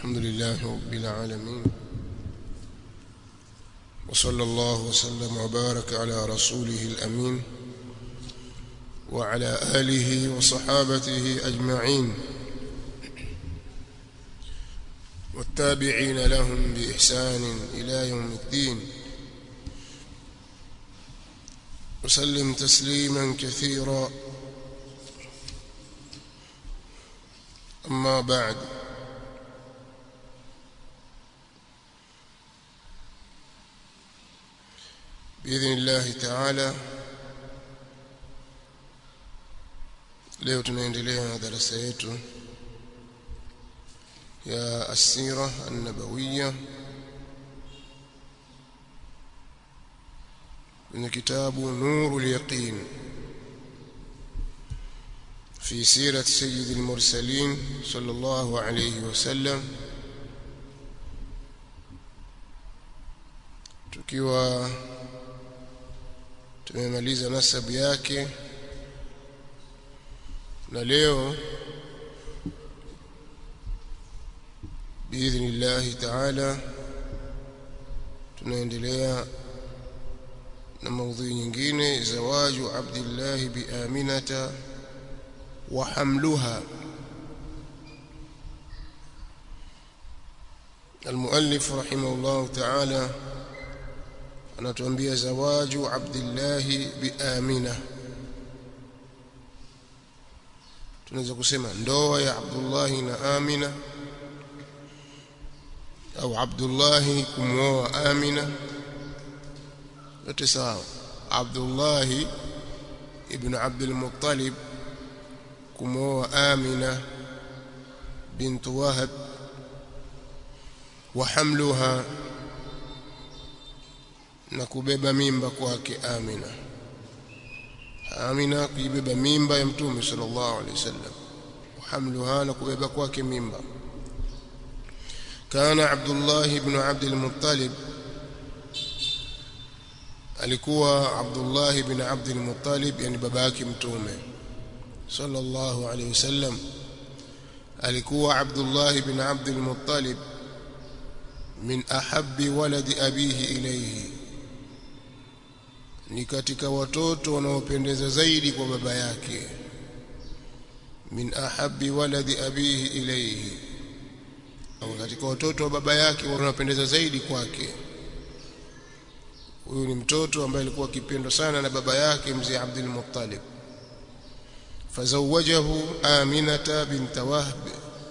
الحمد لله رب العالمين وصلى الله وسلم وبارك على رسوله الأمين وعلى آله وصحابته أجمعين والتابعين لهم بإحسان إلى يوم الدين وسلم تسليما كثيرا أما بعد بإذن الله تعالى leo tunaendelea na darasa yetu ya asira an-nabawiyya kwenye kitabu nurul yaqin في سيرة سيد المرسلين صلى الله عليه وسلم tukiwa tumemaliza nasabu yake na leo biidhnillahi taala tunaendelea na maudhui nyingine zawaju abdillahi biaminata wa hamluha المؤلف رحمه الله تعالى anatuambia zawaju abdillahi biamina tunaweza kusema ndoa ya abdullahi na amina au abdullahi kumwoa amina yote sawa abdullahi ibn abdul muttalib kumwoa amina bint wahab wa hamluha na kubeba mimba kwake Amina Amina kuibeba mimba ya Mtume sallallahu alaihi wasallam hamluha na kubeba kwake mimba kana Abdullah ibn Abd al-Muttalib alikuwa Abdullah ibn Abd al-Muttalib yani babake Mtume sallallahu alaihi wasallam alikuwa Abdullah ibn Abd al-Muttalib min ahabbi waladi abihi ilayhi ni katika watoto wanaopendeza zaidi kwa baba yake min ahabbi waladi abihi ilayhi au katika watoto wa baba yake wanaopendeza zaidi kwake huyu ni mtoto ambaye alikuwa akipendwa sana na baba yake mzee Abdul Muttalib fazawajahu Aminata bint Wahb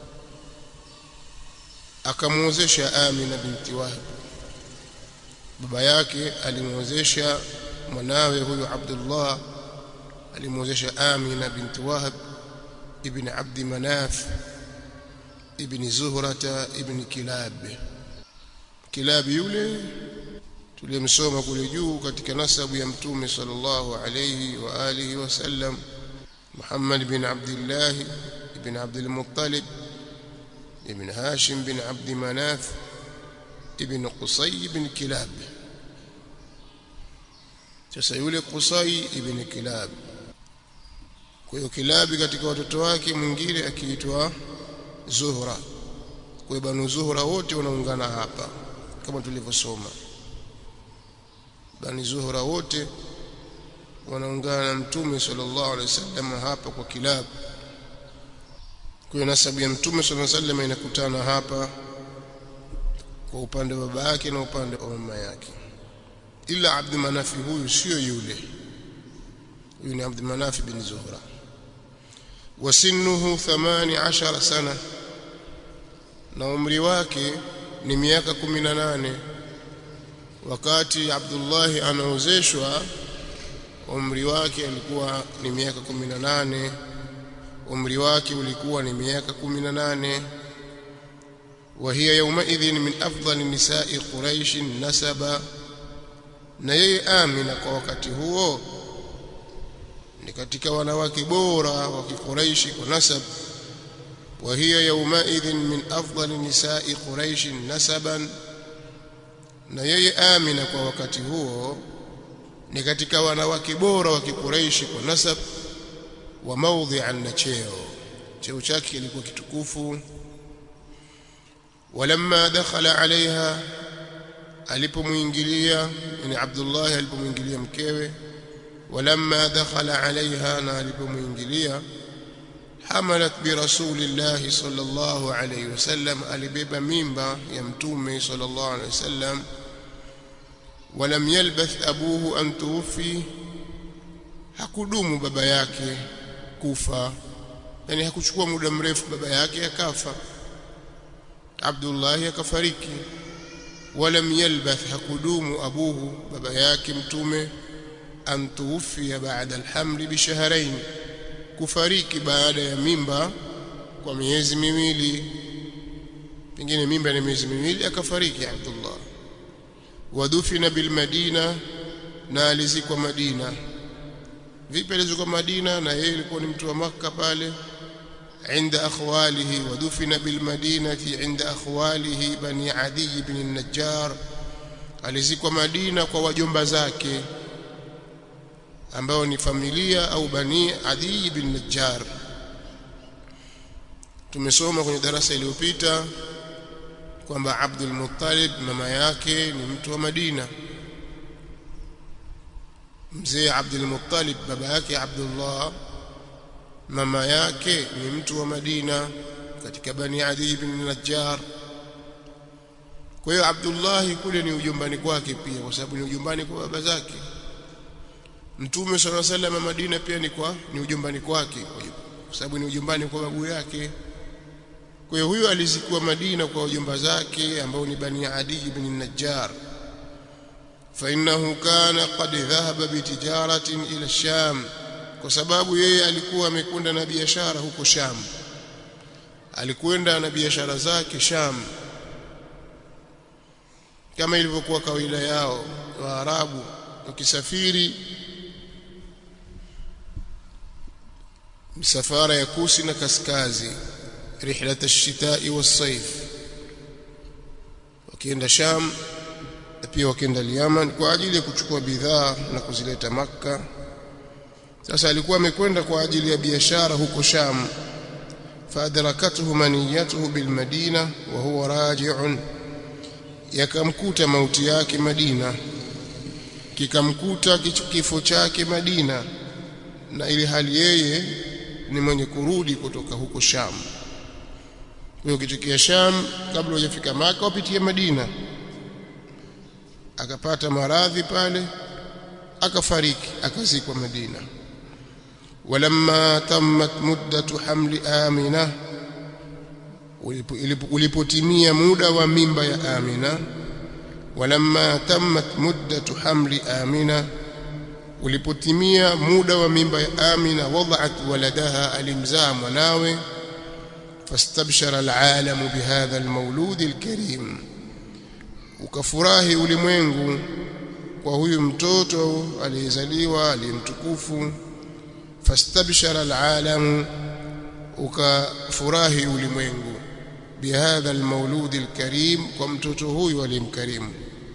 akamwozesha Amina binti Wahb baba yake alimwozesha mwanawe huyu Abdullah alimwozesha Amina binti Wahab ibn Abd Manaf ibn Zuhrata ibn Kilab Kilab yule tuliyemsoma kule juu katika nasabu ya mtume sallallahu alayhi wa alihi wasallam Muhammad bin Abdullah ibn Abd al-Muttalib ibn Hashim bin Abd Manaf ibn Qusay ibn Kilab sasa yule Qusay ibn Kilab kwa hiyo Kilabi katika watoto wake mwingine akiitwa Zuhra kwa hiyo banu Zuhra wote wanaungana hapa kama tulivyosoma bani Zuhra wote wanaungana na mtume sallallahu alaihi wasallam hapa kwa Kilab kwa hiyo nasabu ya mtume sallallahu alaihi wasallam inakutana hapa kwa upande wa baba yake na upande wa mama yake ila Abd Manafi huyu sio yule huyu ni Abd Manaf bin Zuhra wasinnuhu 18 sana na umri wake ni miaka 18 wakati Abdullah anaozeshwa umri wake alikuwa ni miaka 18 umri wake ulikuwa ni miaka 18 وهي يومئذ من أفضل نساء قريش نسبا na yeye Amina kwa wakati huo ni katika wanawake bora wa Quraishi kwa nasab wa hiya yawmaidhin min afdali nisa'i Quraish nasaban na yeye Amina kwa wakati huo ni katika wanawake bora wa Quraishi kwa nasab wa maudhi'an na cheo cheo chake kilikuwa kitukufu walamma dakhala alaiha alipomuingilia yani Abdullah alipomuingilia mkewe walamma dakhala alaiha na alipomuingilia hamalat bi rasulillahi sallallahu alayhi wasallam alibeba mimba ya mtume sallallahu alayhi wasallam walam yalbath abuhu an tuwfi hakudumu baba yake kufa yani hakuchukua muda mrefu baba yake akafa Abdullah akafariki walam yalbath hakudumu abuhu baba yake mtume an tuwfiya ba'da alhamli bi shahrayn kufariki baada ya mimba kwa miezi miwili pengine mimba ni miezi miwili akafariki Abdullah wadufina bil Madina na alizikwa Madina vipi alizikwa Madina na yeye alikuwa ni mtu wa maka pale عند أخواله ودفن بالمدينة عند أخواله بني عدي بن النجار alizikwa Madina kwa wajomba zake ambao ni familia au bani Adi bin Najjar tumesoma kwenye darasa iliyopita kwamba Abdul Muttalib mama yake ni mtu wa Madina mzee Abdul Muttalib baba yake Abdullah mama yake ni mtu wa Madina katika bani Adi bin Najjar kwa hiyo Abdullah kule ni ujumbani kwake pia kwa sababu ni ujumbani kwa baba zake Mtume swalla sallam Madina pia ni kwa ni ujumbani kwake kwa sababu ni ujumbani kwa babu yake kwa hiyo huyo alizikuwa Madina kwa ujumba zake ambao ni Bani Adi ibn Najjar فإنه كان قد ذهب بتجارة إلى الشام kwa sababu yeye alikuwa amekwenda na biashara huko Sham alikwenda na biashara zake Sham kama ilivyokuwa kawaida yao Waarabu wakisafiri misafara ya kusi na kaskazi rihlat ash-shita'i was-sayf wakienda Sham na pia wakienda Yaman kwa ajili ya kuchukua bidhaa na kuzileta Makka sasa alikuwa amekwenda kwa ajili ya biashara huko Sham فادركته منيته بالمدينة وهو راجع yakamkuta mauti yake Madina kikamkuta kifo chake Madina na ili hali yeye ni mwenye kurudi kutoka huko Sham kwa ukitokea Sham kabla hujafika Maka upitie Madina akapata maradhi pale akafariki akazikwa Madina walamma tammat muddatu hamli amina ulipotimia muda wa mimba ya Amina walamma tammat muddatu hamli Amina ulipotimia muda wa mimba ya Amina wada'at waladaha alimzaa mwanawe fastabshara alalamu bihadha almawlud alkarim ukafurahi ulimwengu kwa huyu mtoto aliyezaliwa aliyemtukufu fastabshara alalamu ukafurahi ulimwengu bihadha almawlud alkarim kwa mtoto huyu aliyemkarimu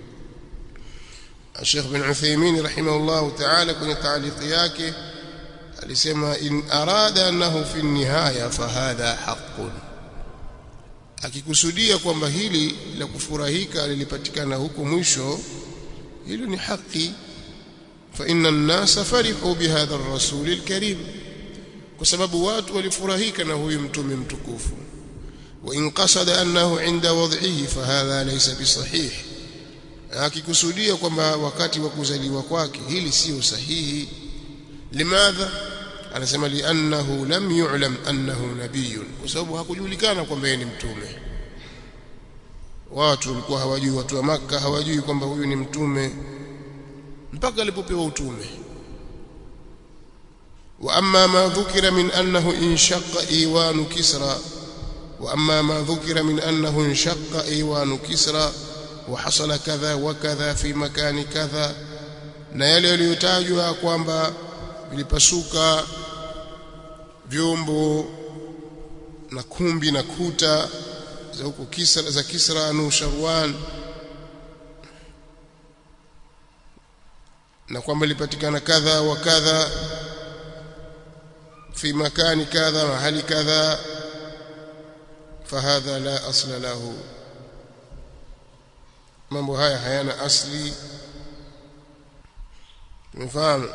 Sheikh bin Uthaymeen rahimahullah ta'ala kwenye taaliki yake alisema in arada annahu fi nihaya fahadha haqqun akikusudia kwamba hili la kufurahika lilipatikana huko mwisho hilo ni haki fa inna an-nasa farihu bihadha ar-rasul al-karim kwa sababu watu walifurahika na huyu mtume mtukufu wa in qasada annahu inda wad'ihi fahadha laysa bisahih akikusudia kwamba wakati wa kuzaliwa kwake hili sio sahihi limadha anasema liannahu lam yu'lam annahu nabiyyun kwa sababu hakujulikana kwamba yeye ni mtume watu walikuwa hawajui watu wa maka hawajui kwamba huyu ni mtume mpaka alipopewa utume wa amma ma dhukira min annahu inshaqqa iwanu kisra wa amma ma dhukira min annahu inshaqqa iwanu kisra wa hasala kadha wa kadha fi makani kadha na yale yaliyotajwa kwamba vilipasuka vyombo na kumbi na kuta za huko Kisra za Kisra Nusharwan na kwamba ilipatikana kadha wa kadha fi makani kadha mahali kadha fahadha la asla lahu mambo haya hayana asli tumefahamu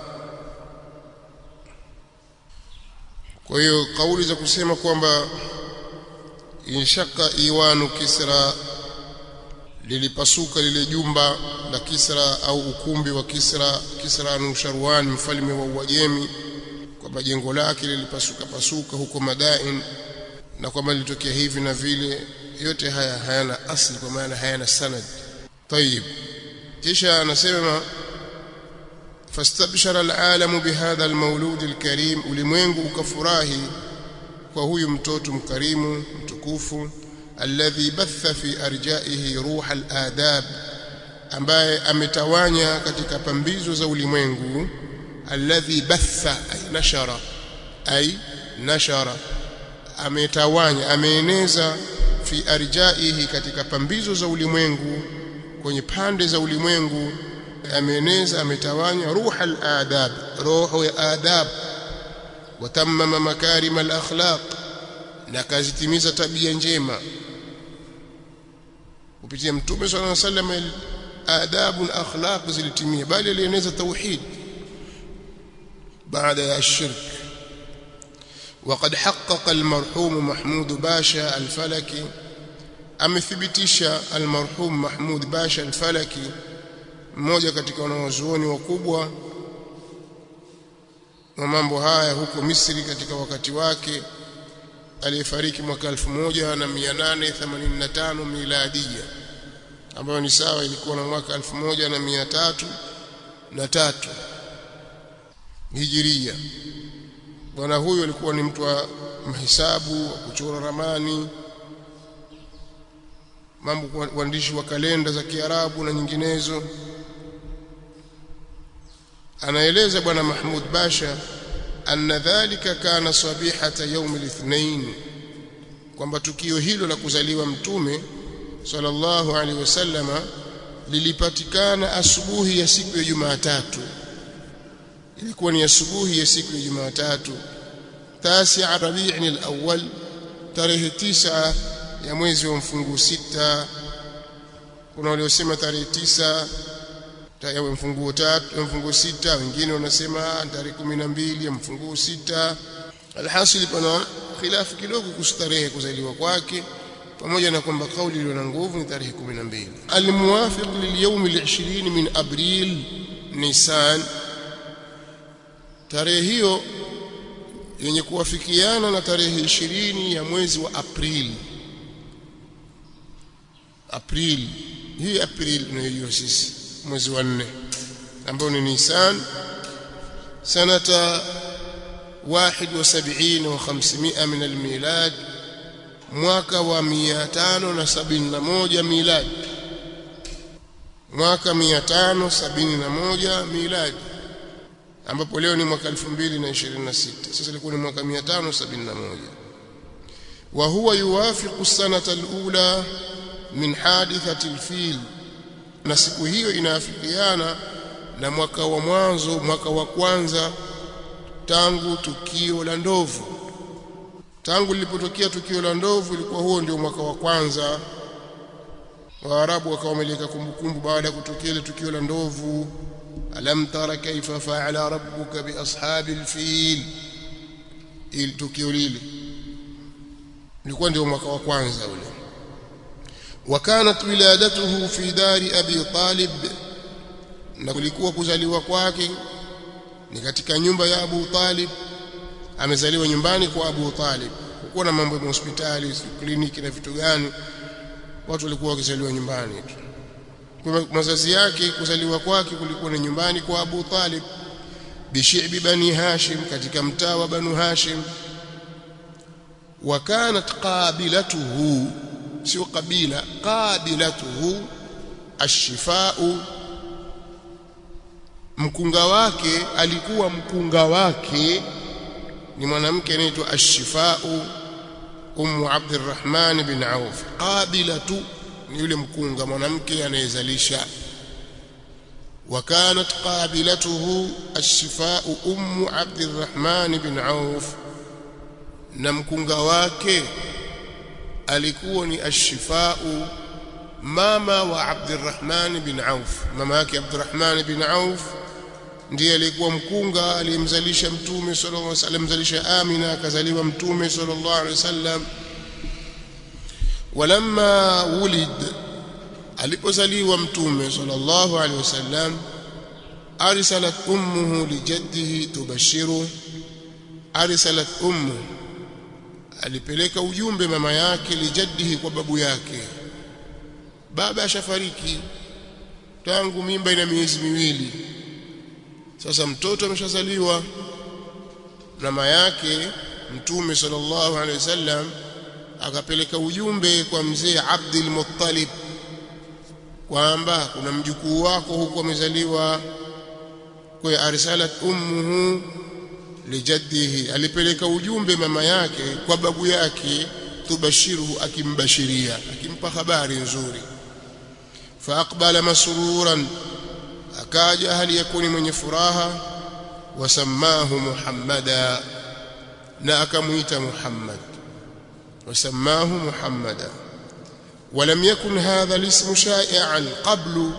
kwa hiyo kauli za kusema kwamba inshaka iwanu kisra lilipasuka lile jumba la Kisra au ukumbi wa Kisra Kisra Nusharwan mfalme wa Uajemi kwamba jengo lake lilipasuka pasuka huko Madain na kwamba lilitokea hivi na vile yote haya hayana asli kwa maana hayana sanad طيب kisha anasema fastabshara alalamu bihadha almawlud alkarim ulimwengu ukafurahi kwa huyu mtoto mkarimu mtukufu alladhi batha fi arjaihi ruha aladab ambaye ametawanya katika pambizo za ulimwengu alladhi batha ay nashara ay nashara ametawanya ameeneza fi arjaihi katika pambizo za ulimwengu kwenye pande za ulimwengu ameeneza ametawanya ruha aladab roho ya adab watammama makarim alakhlaq na kazitimiza tabia njema kupitia mtume sallallahu alaihi wasallam adabu na akhlaq zilitimia bali alieneza tauhid baada ya shirk وقد حقق المرحوم محمود باشا الفلكي amethibitisha almarhum Mahmud Basha al-Falaki mmoja katika wanawazuoni wakubwa wa mambo haya huko Misri katika wakati wake aliyefariki mwaka 1885 miladia ambayo ni sawa ilikuwa na mwaka 1303 na tatu hijiria bwana huyu alikuwa ni mtu wa mahesabu wa kuchora ramani mambo uandishi wa kalenda za Kiarabu na nyinginezo anaeleza bwana Mahmud Basha anna dhalika kana sabihata yaum al-ithnain kwamba tukio hilo la kuzaliwa mtume sallallahu alaihi wasallama lilipatikana asubuhi ya siku ya Jumatatu ilikuwa ni asubuhi ya siku ya Jumatatu tasi Rabi'in al-awwal tarehe tisa ya mwezi wa mfungu sita kuna waliosema tarehe tisa ya mfunguo tatu ya mfunguo sita wengine wanasema tarehe kumi na mbili ya mfunguo sita alhasil pana khilafu kidogo kustarehe kuzaliwa kwake pamoja na kwamba kauli iliyo na nguvu ni tarehe 12 almuwafiq lilyawm al-20 min abril nisan tarehe hiyo yenye kuwafikiana na tarehe 20 ya mwezi wa aprili aprili hii aprili tunayojua sisi mwezi wa 4 ambao ni nisan sanata 71 wa 500 min al-milad mwaka wa 571 miladi mwaka 571 miladi ambapo leo ni mwaka 2026 sasa ilikuwa ni mwaka 571 wa huwa yuwafiqu sanata alula min hadithati alfil na siku hiyo inaafikiana na mwaka wa mwanzo mwaka wa kwanza tangu tukio la ndovu tangu lilipotokea tukio la ndovu ilikuwa huo ndio mwaka wa kwanza waarabu wakawa wameleka kumbukumbu baada ya kutokea ile tukio la ndovu alam tara kaifa faala rabbuka biashabi alfil il tukio lile ilikuwa ndio mwaka wa kwanza ule وكانت ولادته في دار ابي طالب na kulikuwa kuzaliwa kwake ni katika nyumba ya Abu Talib amezaliwa nyumbani kwa Abu Talib kukuwa na mambo ya hospitali kliniki na vitu gani watu walikuwa wakizaliwa nyumbani tu kwa mazazi yake kuzaliwa kwake kulikuwa ni nyumbani kwa Abu Talib bishibi bani Hashim katika mtaa wa Banu Hashim وكانت قابلته sio kabila qabilatuhu ashifau mkunga wake alikuwa mkunga wake ni mwanamke anaitwa ashifau ummu abdurrahman bin auf qabilatu ni yule mkunga mwanamke anayezalisha وكانت قابلته الشفاء أم عبد الرحمن بن عوف na mkunga wake alikuwa ni ashifau mama wa Abdurrahman bin Auf mama yake Abdurrahman bin Auf ndiye alikuwa mkunga aliyemzalisha mtume sallallahu alaihi wasallam mzalisha Amina akazaliwa mtume sallallahu alaihi wasallam walamma wulid alipozaliwa mtume sallallahu alaihi wasallam arsalat ummuhu lijaddihi tubashiru arsalat ummu alipeleka ujumbe mama yake lijaddihi kwa babu yake baba ashafariki tangu mimba ina miezi miwili sasa mtoto ameshazaliwa mama yake mtume sallallahu alaihi wasallam akapeleka ujumbe kwa mzee Abdul Muttalib kwamba kuna mjukuu wako huko amezaliwa kwa arsalat ummuhu lijaddihi alipeleka ujumbe mama yake kwa babu yake tubashiruhu akimbashiria akimpa habari nzuri faaqbala masruran akaja hali yakuni mwenye furaha wasamahu muhammada na akamuita muhammad wasamahu muhammada ولم يكن هذا الاسم شائعا قبل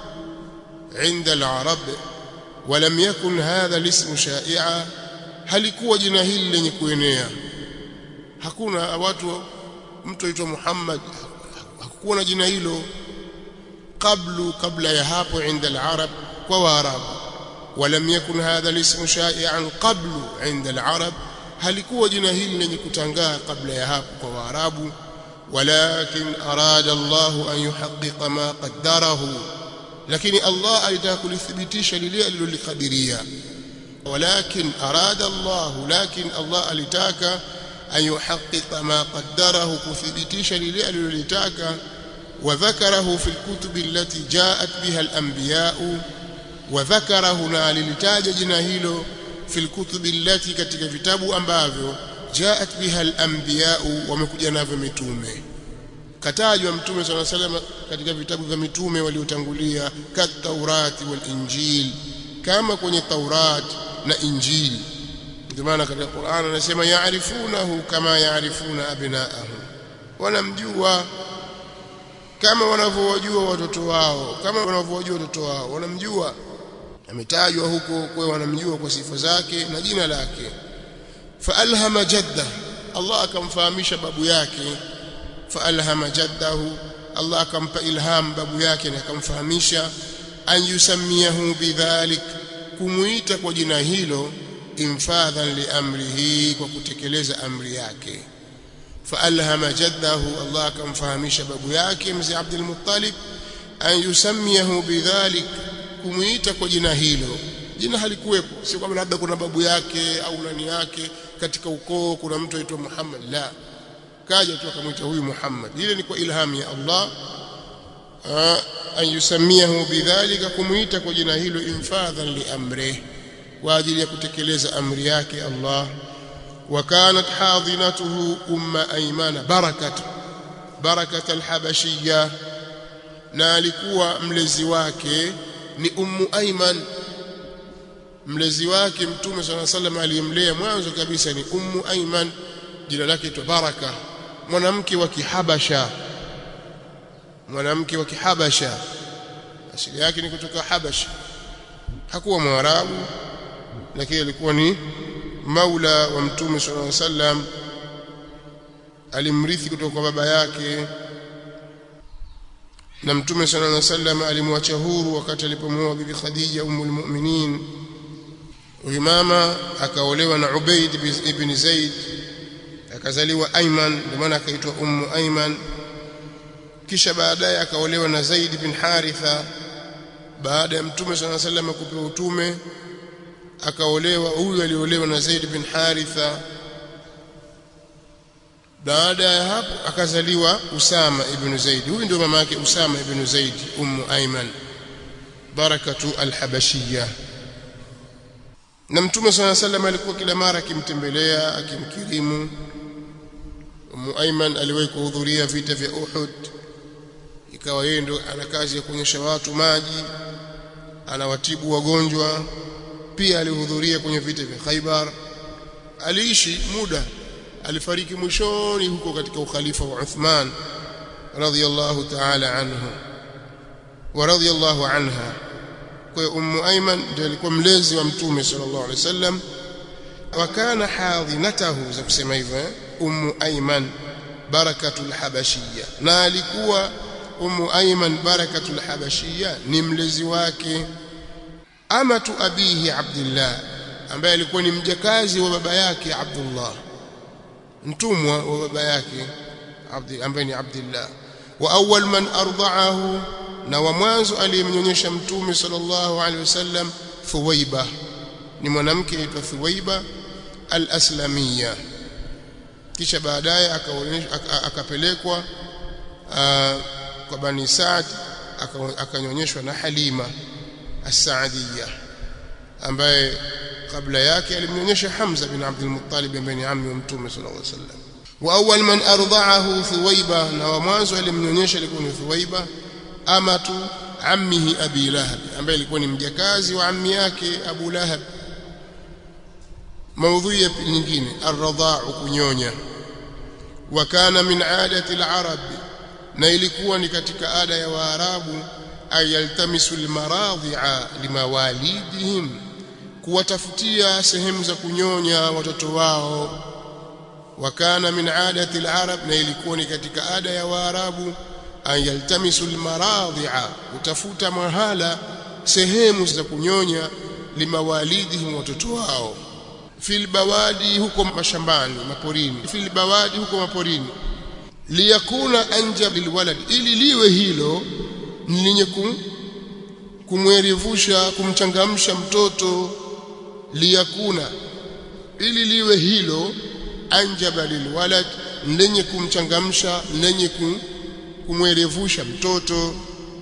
عند العرب ولم يكن هذا الاسم شائعا halikuwa jina hili lenye kuenea hakuna watu mtu aitwa Muhammad hakukuwa na jina hilo qablu kabla ya hapo inda al-arab kwa waarabu ولم يكن هذا الاسم شائعا قبل عند العرب halikuwa jina hili lenye kutangaa kabla ya hapo kwa waarabu ولكن أراد الله أن يحقق ما قدره لكن الله alitaka kulithibitisha lile alilokadiria ولكن أراد الله لكن الله alitaka أن يحقق ما قدره كثبتيش للي alilolitaka وذكره في الكتب التي جاءت بها الأنبياء وذكره na alilitaja jina hilo في الكتب التي katika vitabu ambavyo jaat biha al-anbiya wamekuja navyo mitume katajwa mtume صلى الله عليه وسلم katika vitabu vya mitume waliotangulia kat taurati wal injil kama kwenye taurat na injili ndio maana katika Qur'an anasema yaarifunahu kama yaarifuna abnaahum wanamjua kama wanavyowajua watoto wao kama wanavyowajua watoto wao wanamjua ametajwa huko kwa wanamjua kwa sifa zake na jina lake faalhama jadda Allah akamfahamisha babu yake faalhama jaddahu Allah akampa ilham babu yake na akamfahamisha an yusamiyahu bidhalik kumuita kwa jina hilo infadhan liamrihi kwa kutekeleza amri yake faalhama jaddahu Allah akamfahamisha babu yake mzee Abdul Muttalib an yusamiyahu bidhalik kumuita kwa jina hilo jina halikuwepo si kwamba labda kuna babu yake au nani yake katika ukoo kuna mtu aitwa Muhammad la kaja tu akamwita huyu Muhammad ile ni kwa ilhamu ya Allah an yusamiyahu bidhalika kumuita kwa jina hilo infadhan liamrihi kwa ajili ya kutekeleza amri yake Allah وكانت حاضنته أم أيمان بركة بركة الحبشية na alikuwa mlezi wake ni ummu Aiman mlezi wake mtume swalla sallam aliyemlea mwanzo kabisa ni ummu Aiman jina lake tu Baraka mwanamke wa Kihabasha mwanamke wa Kihabasha asili yake ni kutoka Habasha hakuwa mwarabu lakini alikuwa ni maula wa mtume sallallahu alaihi wasallam alimrithi kutoka kwa baba yake na mtume sallallahu alaihi wasallam alimwacha huru wakati alipomuoa bibi Khadija ummul mu'minin mama akaolewa na Ubaid ibn Zaid akazaliwa Ayman ndio maana akaitwa ummu Ayman kisha baadaye akaolewa na Zaid bin Haritha baada ya mtume sallallahu alaihi wasallam kupewa utume akaolewa huyu aliolewa na Zaid bin Haritha baada ya hapo akazaliwa Usama ibn Zaid huyu ndio mama yake Usama ibn Zaid ummu Ayman barakatu alhabashiyya na mtume swalla sallam alikuwa kila mara akimtembelea akimkirimu ummu Ayman aliwahi kuhudhuria vita vya Uhud ikawa yeye ndio ana kazi ya kuonyesha watu maji anawatibu wagonjwa pia alihudhuria kwenye vita vya Khaibar aliishi muda alifariki mwishoni huko katika ukhalifa wa Uthman radhiyallahu ta'ala anhu wa radiyallahu anha kwa ummu ayman ndiye alikuwa mlezi wa mtume sallallahu alaihi wasallam wa kana hadhinatahu za kusema hivyo eh? ummu ayman barakatul habashiyya na alikuwa ummu ayman barakatul habashiyya ni mlezi wake amatu abihi abdullah ambaye alikuwa ni mjakazi wa baba yake abdullah mtumwa wa baba yake abdi ambaye ni abdullah wa awwal man arda'ahu na wa mwanzo aliyemnyonyesha mtume sallallahu alaihi wasallam thuwaiba ni mwanamke aitwa thuwaiba al-aslamiyya kisha baadaye akapelekwa kwa bani Saad akanyonyeshwa na Halima as-Saadiyya ambaye kabla yake alimnyonyesha Hamza bin Abdul Muttalib ambaye ni ammi wa Mtume sallallahu alaihi wasallam wa awwal man arda'ahu Thuwaiba na wa mwanzo alimnyonyesha alikuwa ni Thuwaiba amatu ammihi Abi Lahab ambaye alikuwa ni mjakazi wa ammi yake Abu Lahab maudhui nyingine ar-radha'u kunyonya wa kana min 'adati al-arab na ilikuwa ni katika ada ya waarabu ayaltamisu al-maradhi'a limawalidihim kuwatafutia sehemu za kunyonya watoto wao wa kana min 'adati al-arab na ilikuwa ni katika ada ya waarabu ayaltamisu al-maradhi'a utafuta mahala sehemu za kunyonya limawalidihim watoto wao fil bawadi huko mashambani maporini fil bawadi huko maporini liyakuna anjab lilwalad ili liwe hilo lenye kumwerevusha kumchangamsha mtoto liyakuna ili liwe hilo anjaba lilwalad lenye kumchangamsha lenye kumwerevusha mtoto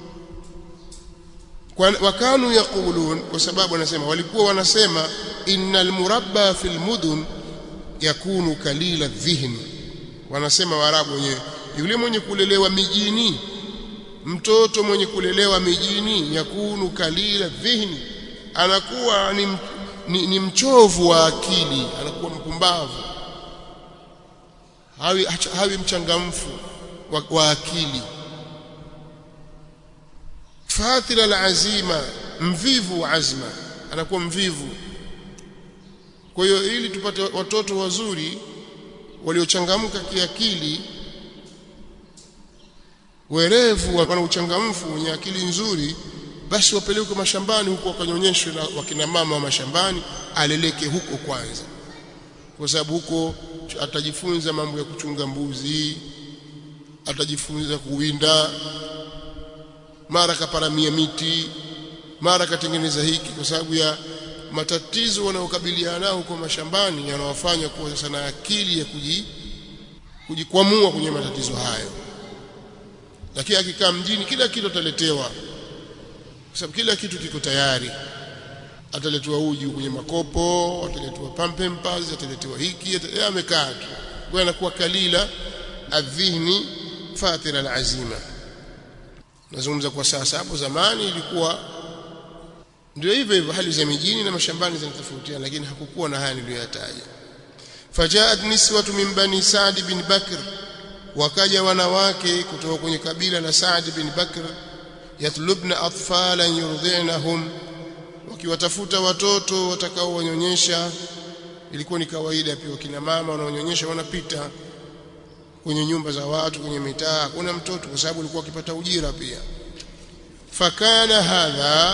wakanu yaqulun kwa sababu wanasema walikuwa wanasema innal murabba fil mudun yakunu kalila dhihni wanasema waarabu wenyewe yule mwenye kulelewa mijini mtoto mwenye kulelewa mijini yakunu kalila dhihni anakuwa ni, ni, ni mchovu wa akili anakuwa mpumbavu hawi, hawi mchangamfu wa, wa akili fathila alazima mvivu wa azma anakuwa mvivu kwa hiyo ili tupate watoto wazuri waliochangamka kiakili werevu wana uchangamfu wenye akili nzuri basi wapelekwe mashambani huko wakanyonyeshwe na wakina mama wa mashambani aleleke huko kwanza kwa sababu huko atajifunza mambo ya kuchunga mbuzi atajifunza kuwinda mara kaparamia miti mara katengeneza hiki kwa sababu ya matatizo wanayokabiliana nao huko mashambani yanawafanya kuwa sasa na akili ya kuji kujikwamua kwenye matatizo hayo lakini akikaa mjini kila kitu ataletewa kwa sababu kila kitu kiko tayari ataletewa uji kwenye makopo ataletewa pampers ataletewa hiki amekaa tu kwa anakuwa kalila adhihni fatira alazima nazungumza kwa sasa hapo zamani ilikuwa ndio hivyo hivyo hali za mijini na mashambani zinatofautiana lakini hakukuwa na haya niliyoyataja fajaat niswatu min bani Saad bin Bakr wakaja wanawake kutoka kwenye kabila la Saad bin Bakr yatlubna atfalan yurdinahum wakiwatafuta watoto watakao wanyonyesha ilikuwa ni kawaida pia wakina mama wanaonyonyesha wanapita kwenye nyumba za watu kwenye mitaa kuna mtoto kwa sababu alikuwa akipata ujira pia fakana hadha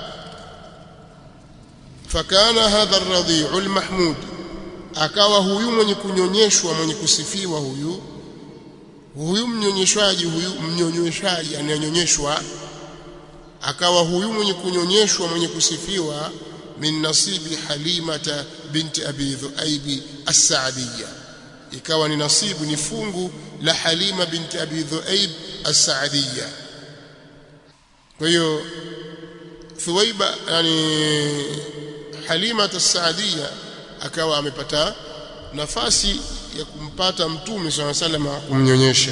fakana hadha ar-radhi'u al-mahmud akawa huyu mwenye kunyonyeshwa mwenye kusifiwa huyu huyu mnyonyeshwaji huyu mnyonyeshaji anayonyonyeshwa akawa huyu mwenye kunyonyeshwa mwenye kusifiwa min nasibi halimata binti abi dhuaibi as-sa'diyya ikawa ni nasibu ni fungu la halima binti abi dhuaib as-sa'diyya kwa hiyo thuwaiba yani halima as-sa'diyya akawa amepata nafasi ya kumpata mtume swalla salama kumnyonyesha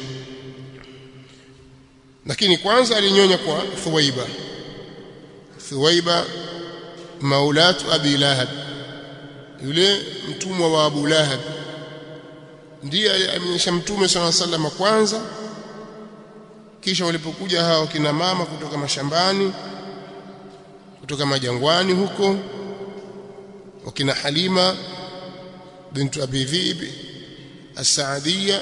lakini kwanza alinyonya kwa Thuwaiba Thuwaiba maulatu Abi Lahab yule mtumwa wa Abu Lahab ndiye aliyeonyesha mtume swalla salama kwanza kisha walipokuja hao kina mama kutoka mashambani kutoka majangwani huko wakina Halima bintu Abi Dhib as-Saadiyya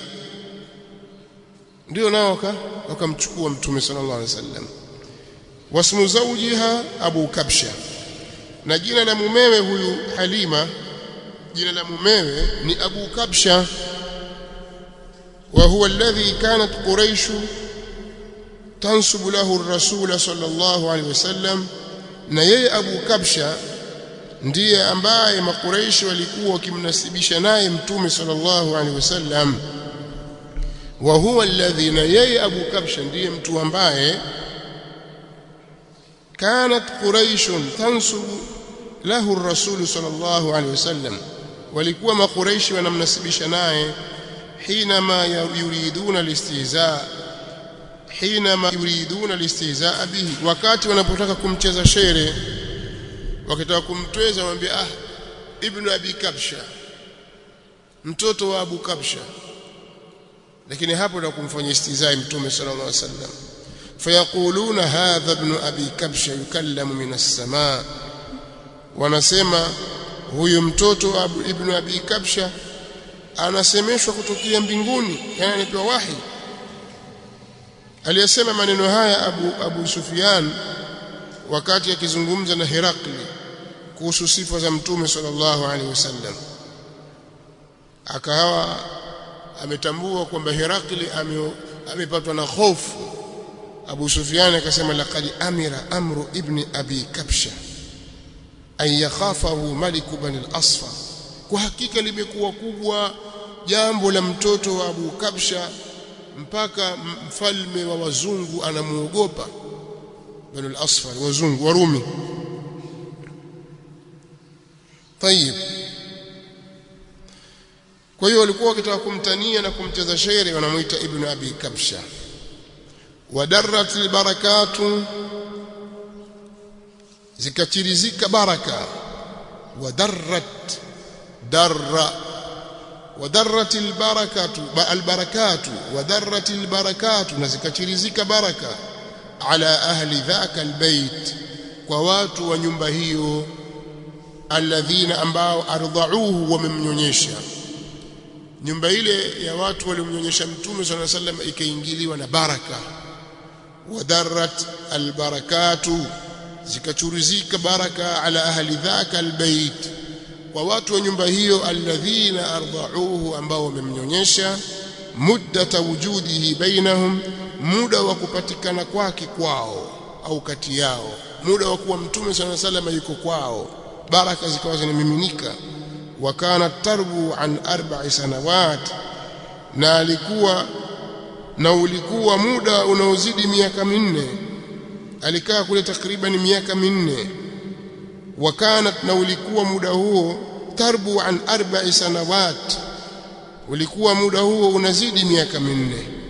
ndio nao wakamchukua mtume sallallahu alaihi wasallam wasmu zawjiha Abu Kabsha na jina la mumewe huyu Halima jina la mumewe ni Abu Kabsha wa huwa alladhi kanat Quraysh tansubu lahu ar-rasul sallallahu alaihi wasallam na yeye Abu Kabsha ndiye ambaye makuraishi walikuwa wakimnasibisha naye mtume sallallahu alaihi wasallam wa huwa alladhi na yeye Abu Kabsha ndiye mtu ambaye kanat quraish tansubu lahu ar-rasul sallallahu alaihi wasallam walikuwa makuraishi wanamnasibisha naye حينما يريدون الاستهزاء حينما يريدون الاستهزاء به wakati wanapotaka kumcheza shere wakitaka kumtweza mwambie ah ibn abi kabsha mtoto wa abu kabsha lakini hapo ndio kumfanyia istizai mtume sallallahu alaihi wasallam fayaquluna hadha ibn abi kabsha yukallamu min as-samaa wanasema huyu mtoto wa ibn abi kabsha anasemeshwa kutokea mbinguni yani anapewa wahi aliyesema maneno haya Abu Abu Sufyan wakati akizungumza na Herakli kuhusu sifa za mtume sallallahu alaihi wasallam akawa ametambua kwamba Herakli amepatwa na hofu Abu Sufyan akasema laqad amira amru ibni abi kabsha an yakhafahu malik bani al-asfar kwa hakika limekuwa kubwa jambo la mtoto wa Abu Kabsha mpaka mfalme wa wazungu anamuogopa bani al-asfar wazungu warumi tayib kwa hiyo walikuwa wakitaka kumtania na kumcheza shere wanamuita ibn abi kabsha wadarrat albarakatu zikachirizika baraka wadarrat darra wadarrat albarakatu albarakatu wadarrat albarakatu na zikachirizika baraka ala ahli dhaka albayt kwa watu wa nyumba hiyo alladhina ambao ardhauhu wamemnyonyesha nyumba ile ya watu waliomnyonyesha mtume swalla sallam ikaingiliwa na baraka wadarrat albarakatu zikachuruzika baraka ala ahli dhaka albayt kwa watu wa nyumba hiyo alladhina ardhauhu ambao wamemnyonyesha muddata wujudihi bainahum muda wa kupatikana kwake kwao au kati yao muda wa kuwa mtume swalla sallam yuko kwao baraka zikawa zinamiminika wakana tarbu an arba'i sanawat na alikuwa na ulikuwa muda unaozidi miaka minne alikaa kule takriban miaka minne wakanat na ulikuwa muda huo tarbu an arba'i sanawat ulikuwa muda huo unazidi miaka minne